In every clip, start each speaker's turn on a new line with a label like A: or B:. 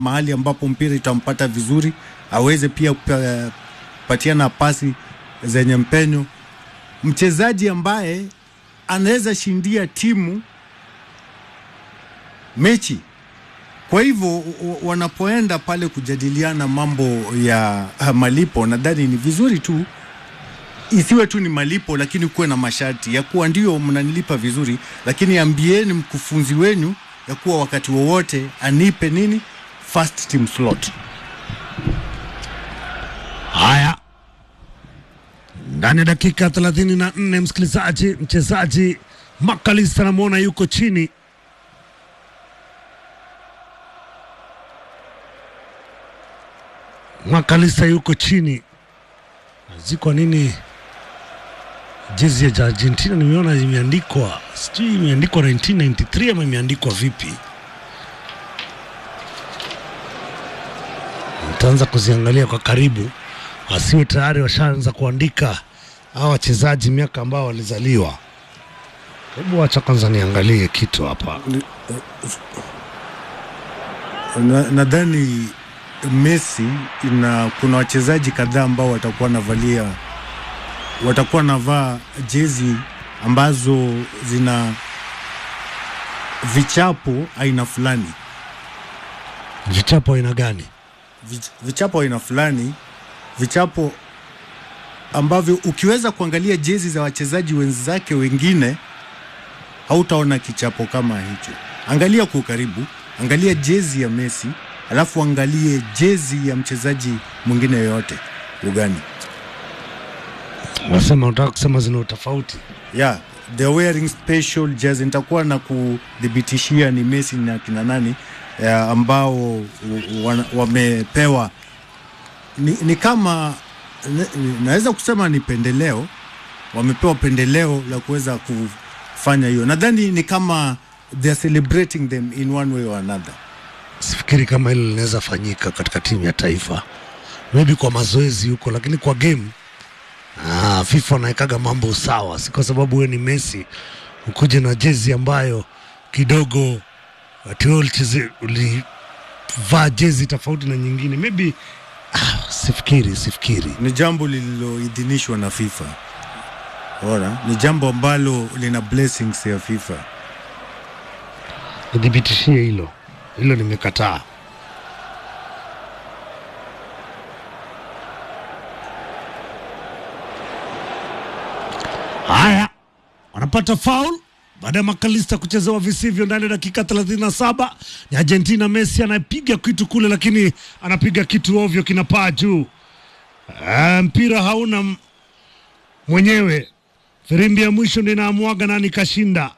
A: mahali ambapo mpira itampata vizuri, aweze pia kupatiana pasi zenye mpenyo, mchezaji ambaye anaweza shindia timu mechi. Kwa hivyo wanapoenda pale kujadiliana mambo ya malipo, nadhani ni vizuri tu isiwe tu ni malipo, lakini kuwe na masharti ya kuwa ndio mnanilipa vizuri, lakini ambieni mkufunzi wenu ya kuwa wakati wowote anipe nini first team slot.
B: Haya, ndani ya dakika 34, msikilizaji, mchezaji Makalista namwona yuko chini Makalista yuko chini. Ziko nini? Jezi ya Argentina nimeona imeandikwa, sijui imeandikwa 1993 ama imeandikwa vipi? Nitaanza kuziangalia kwa karibu, wasiwe tayari washaanza kuandika hawa wachezaji miaka ambao walizaliwa. Hebu wacha kwanza niangalie kitu hapa.
A: Nadhani na Messi na kuna wachezaji kadhaa ambao watakuwa navalia watakuwa navaa jezi ambazo zina vichapo aina fulani.
B: Vichapo aina gani?
A: Vich, vichapo aina fulani, vichapo ambavyo ukiweza kuangalia jezi za wachezaji wenzake wengine hautaona kichapo kama hicho. Angalia kwa ukaribu, angalia jezi ya Messi alafu angalie jezi ya mchezaji mwingine yoyote ugani.
B: Wasema unataka kusema zina utofauti?
A: Yeah, they wearing special jersey. Nitakuwa na kudhibitishia ni Messi na kina nani ya ambao wamepewa ni, ni kama naweza kusema ni pendeleo, wamepewa pendeleo la kuweza kufanya hiyo. Nadhani ni kama they are celebrating them in one way or another.
B: Sifikiri kama hilo linaweza fanyika katika timu ya taifa, maybe kwa mazoezi huko, lakini kwa game ah, FIFA wanaekaga mambo sawa, si kwa sababu wewe ni Messi ukuje na jezi ambayo kidogo ulivaa jezi tofauti na nyingine maybe ah, sifikiri sifikiri
A: Ni jambo lililoidhinishwa na FIFA. Ona, ni jambo ambalo lina blessings ya FIFA.
B: nidhibitishie hilo hilo, nimekataa. Haya, wanapata faul baada ya Makalista kuchezewa visivyo ndani ya dakika 37. Ni Argentina, Messi anapiga kitu kule, lakini anapiga kitu ovyo, kinapaa juu. Ah, mpira hauna m- mwenyewe. Firimbi ya mwisho ndio inaamuaga nani kashinda.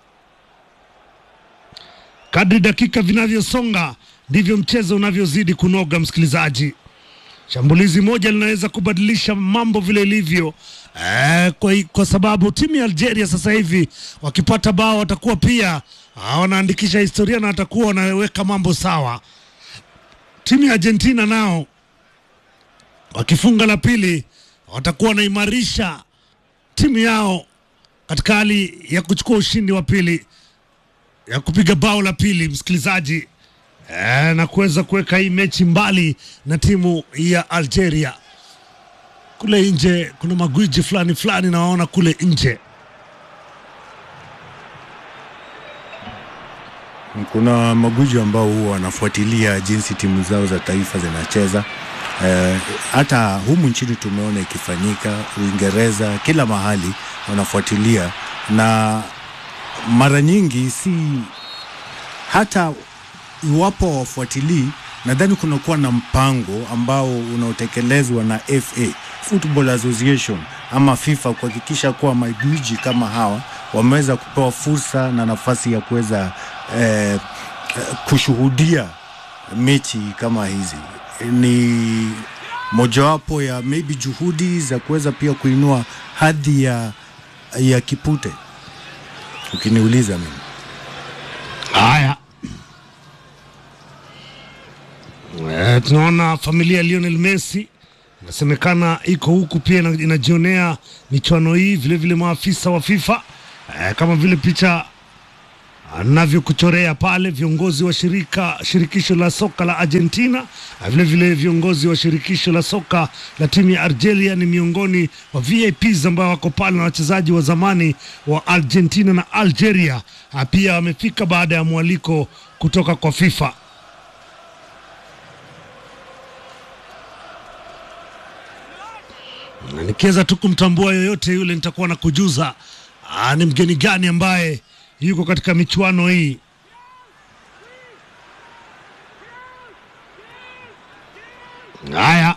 B: Kadri dakika vinavyosonga ndivyo mchezo unavyozidi kunoga, msikilizaji. Shambulizi moja linaweza kubadilisha mambo vile ilivyo. Eh, kwa, kwa sababu timu ya Algeria sasa hivi wakipata bao watakuwa pia ah, wanaandikisha historia na watakuwa wanaweka mambo sawa. Timu ya Argentina nao wakifunga la pili watakuwa wanaimarisha timu yao katika hali ya kuchukua ushindi wa pili ya kupiga bao la pili, msikilizaji eh, na kuweza kuweka hii mechi mbali na timu ya Algeria. Kule nje kuna magwiji fulani fulani nawaona kule nje.
A: Kuna maguju ambao huwa wanafuatilia jinsi timu zao za taifa zinacheza. Eh, hata humu nchini tumeona ikifanyika, Uingereza, kila mahali wanafuatilia, na mara nyingi si hata iwapo wafuatilii, nadhani kunakuwa na mpango ambao unaotekelezwa na FA Football Association ama FIFA kuhakikisha kuwa magwiji kama hawa wameweza kupewa fursa na nafasi ya kuweza eh, eh, kushuhudia mechi kama hizi. Ni mojawapo ya maybe juhudi za kuweza pia kuinua hadhi ya, ya kipute ukiniuliza mimi.
B: Haya, eh, tunaona familia ya Lionel Messi inasemekana iko huku pia ina- inajionea michuano hii, vilevile maafisa wa FIFA eh, kama vile picha anavyokuchorea pale viongozi wa shirika shirikisho la soka la Argentina na vile vile viongozi wa shirikisho la soka la timu ya Algeria ni miongoni wa VIPs ambao wako pale na wachezaji wa zamani wa Argentina na Algeria Ah, pia wamefika baada ya mwaliko kutoka kwa FIFA. Na nikiweza tu kumtambua yoyote yule nitakuwa na kujuza ah, ni mgeni gani ambaye yuko katika michuano hii. Haya,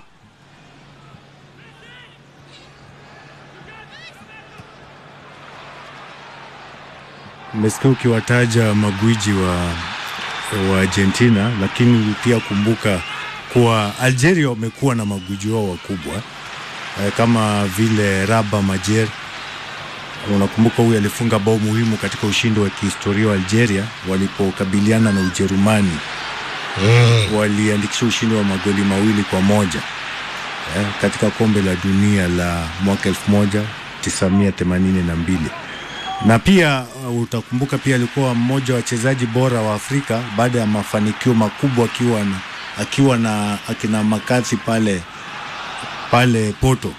A: Mmesikia ukiwataja magwiji wa, wa Argentina, lakini pia kumbuka kuwa Algeria wamekuwa na magwiji wao wakubwa eh, kama vile Raba Majer. Unakumbuka huyu alifunga bao muhimu katika ushindi wa kihistoria wa Algeria walipokabiliana na Ujerumani. Waliandikisha ushindi wa magoli mawili kwa moja eh, katika kombe la dunia la mwaka 1982 na pia uh, utakumbuka pia alikuwa mmoja wa wachezaji bora wa Afrika baada ya mafanikio makubwa akiwa na, akiwa na akina Makathi pale pale Porto.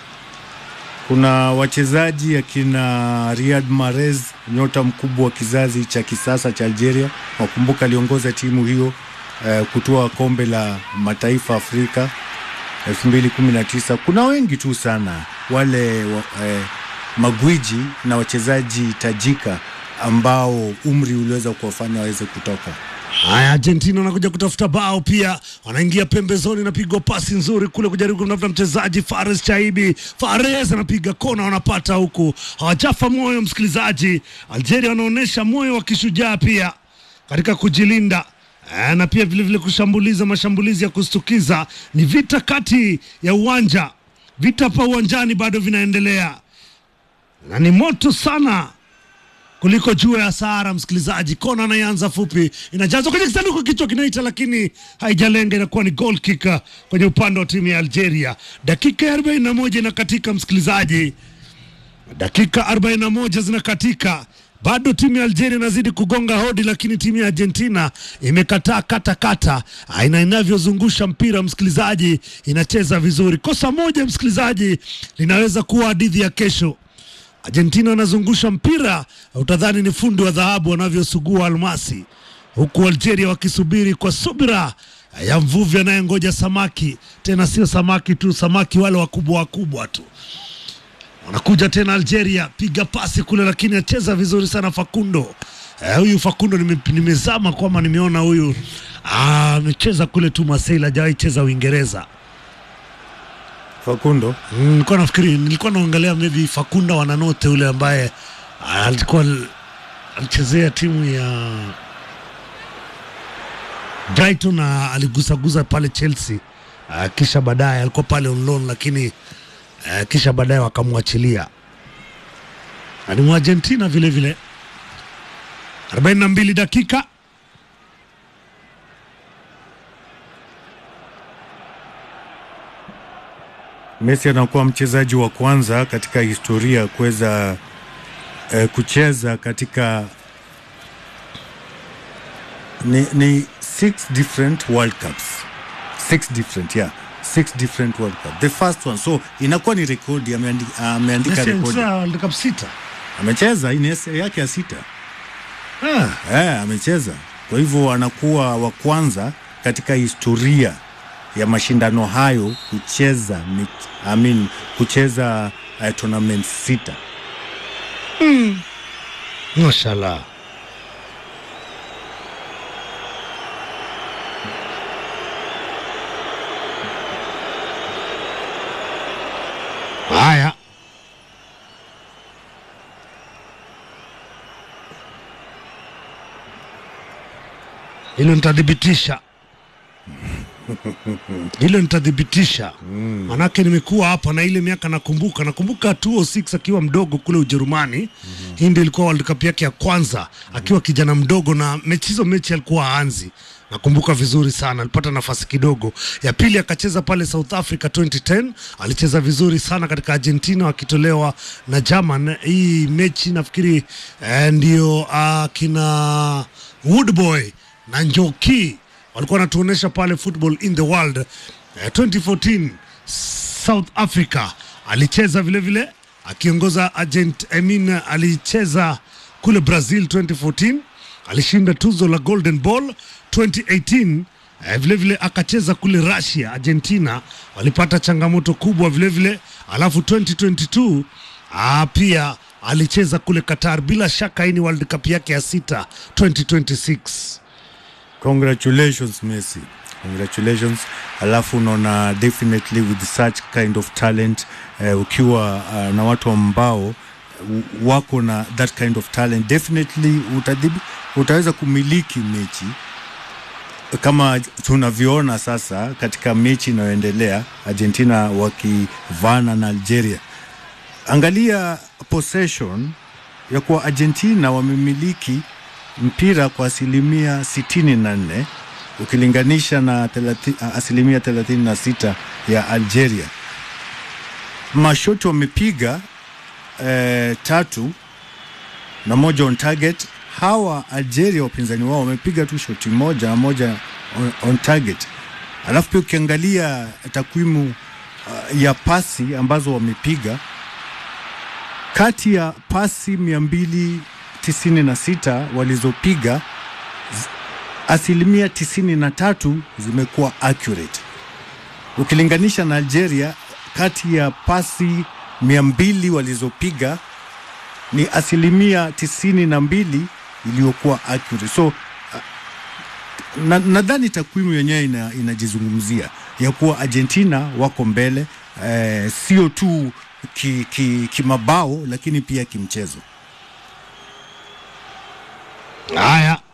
A: Kuna wachezaji akina Riyad Mahrez, nyota mkubwa wa kizazi cha kisasa cha Algeria. Wakumbuka aliongoza timu hiyo eh, kutoa kombe la mataifa Afrika 2019. Kuna wengi tu sana wale wa, eh, magwiji na wachezaji tajika ambao umri uliweza kuwafanya waweze kutoka.
B: haya, Argentina wanakuja kutafuta bao pia, wanaingia pembezoni, napigwa pasi nzuri kule kujaribu kumtafuta mchezaji Fares Chaibi. Fares anapiga kona, wanapata huku, hawajafa moyo. Msikilizaji, Algeria wanaonyesha moyo wa kishujaa pia katika kujilinda eh, na pia vilevile kushambuliza mashambulizi ya kustukiza. Ni vita kati ya uwanja, vita hapa uwanjani bado vinaendelea na ni moto sana kuliko jua ya Sahara. Msikilizaji, kona anayeanza fupi inajazwa kwenye kisanduku, kichwa kinaita, lakini haijalenga, inakuwa ni goal kick kwenye upande wa timu ya Algeria. Dakika ya 41 inakatika, msikilizaji, dakika 41 zinakatika bado timu ya Algeria inazidi kugonga hodi, lakini timu ya Argentina imekataa kata kata. Aina inavyozungusha mpira, msikilizaji, inacheza vizuri. Kosa moja, msikilizaji, linaweza kuwa hadithi ya kesho. Argentina wanazungusha mpira, utadhani ni fundi wa dhahabu wanavyosugua almasi, huku Algeria wakisubiri kwa subira ya mvuvi anayengoja samaki. Tena sio samaki tu, samaki wale wakubwa wakubwa tu. Wanakuja tena Algeria, piga pasi kule, lakini acheza vizuri sana Facundo. Eh, huyu Facundo nime, nimezama kwamba nimeona huyu ah, amecheza kule tu Marseille, hajawahi cheza Uingereza.
A: Fakundo
B: Mm, nilikuwa nafikiri nilikuwa naongelea maybe Fakunda Wananote ule ambaye ah, alikuwa al- alichezea timu ya Brighton na aligusagusa pale Chelsea uh, kisha baadaye alikuwa pale on loan, lakini uh, kisha baadaye wakamwachilia. Na Ni Mwargentina vile vile. 42 dakika
A: Messi anakuwa mchezaji wa kwanza katika historia kuweza eh, kucheza katika ni, ni six different World Cups. Six different, yeah. Six different World Cup. The first one. So inakuwa ni rekodi ameandika, ameandika
B: Messi
A: rekodi.
B: amecheza World Cup sita.
A: Amecheza hii ni ese- yake ya sita.
B: Ah,
A: Eh, amecheza. Kwa hivyo anakuwa wa kwanza katika historia ya mashindano hayo kucheza mich- I mean, kucheza uh, tournament sita.
B: mashallah. Haya, hilo nitathibitisha, hilo nitathibitisha, manake nimekuwa hapa na ile miaka nakumbuka, nakumbuka 206 akiwa mdogo kule Ujerumani. Hii ndio ilikuwa World Cup yake ya kwanza akiwa kijana mdogo, na mechi hizo mechi alikuwa aanzi nakumbuka vizuri sana, alipata nafasi kidogo. Ya pili akacheza pale South Africa 2010, alicheza vizuri sana katika Argentina wakitolewa na German. Hii mechi nafikiri eh, ndio uh, kina Woodboy na Njoki walikuwa wanatuonyesha pale Football in the World eh, 2014 South Africa alicheza vile vile akiongoza Argent, I mean, alicheza kule Brazil 2014 alishinda tuzo la Golden Ball 2018 eh, vile vile akacheza kule Russia, Argentina walipata changamoto kubwa vile vile, alafu 2022 ah, pia alicheza kule Qatar. Bila shaka hii ni World Cup yake ya sita 2026.
A: Congratulations Messi, congratulations. Alafu unaona definitely with such kind of talent eh, ukiwa uh, na watu ambao uh, wako na that kind of talent definitely utadhibi, utaweza kumiliki mechi kama tunavyoona sasa katika mechi inayoendelea Argentina wakivana na Algeria. Angalia possession ya kuwa Argentina wamemiliki mpira kwa asilimia 64 ukilinganisha na 30, asilimia 36 ya Algeria. Mashoti wamepiga eh, tatu na moja on target. Hawa Algeria wapinzani wao wamepiga tu shoti moja na moja on, on target. Alafu pia ukiangalia takwimu uh, ya pasi ambazo wamepiga kati ya pasi mia mbili tisini na sita walizopiga asilimia tisini na tatu zimekuwa accurate ukilinganisha na Algeria, kati ya pasi mia mbili walizopiga ni asilimia tisini na mbili iliyokuwa accurate. So nadhani na takwimu yenyewe ina, inajizungumzia ya kuwa Argentina wako mbele eh, sio tu kimabao ki, ki lakini pia kimchezo.
B: Haya,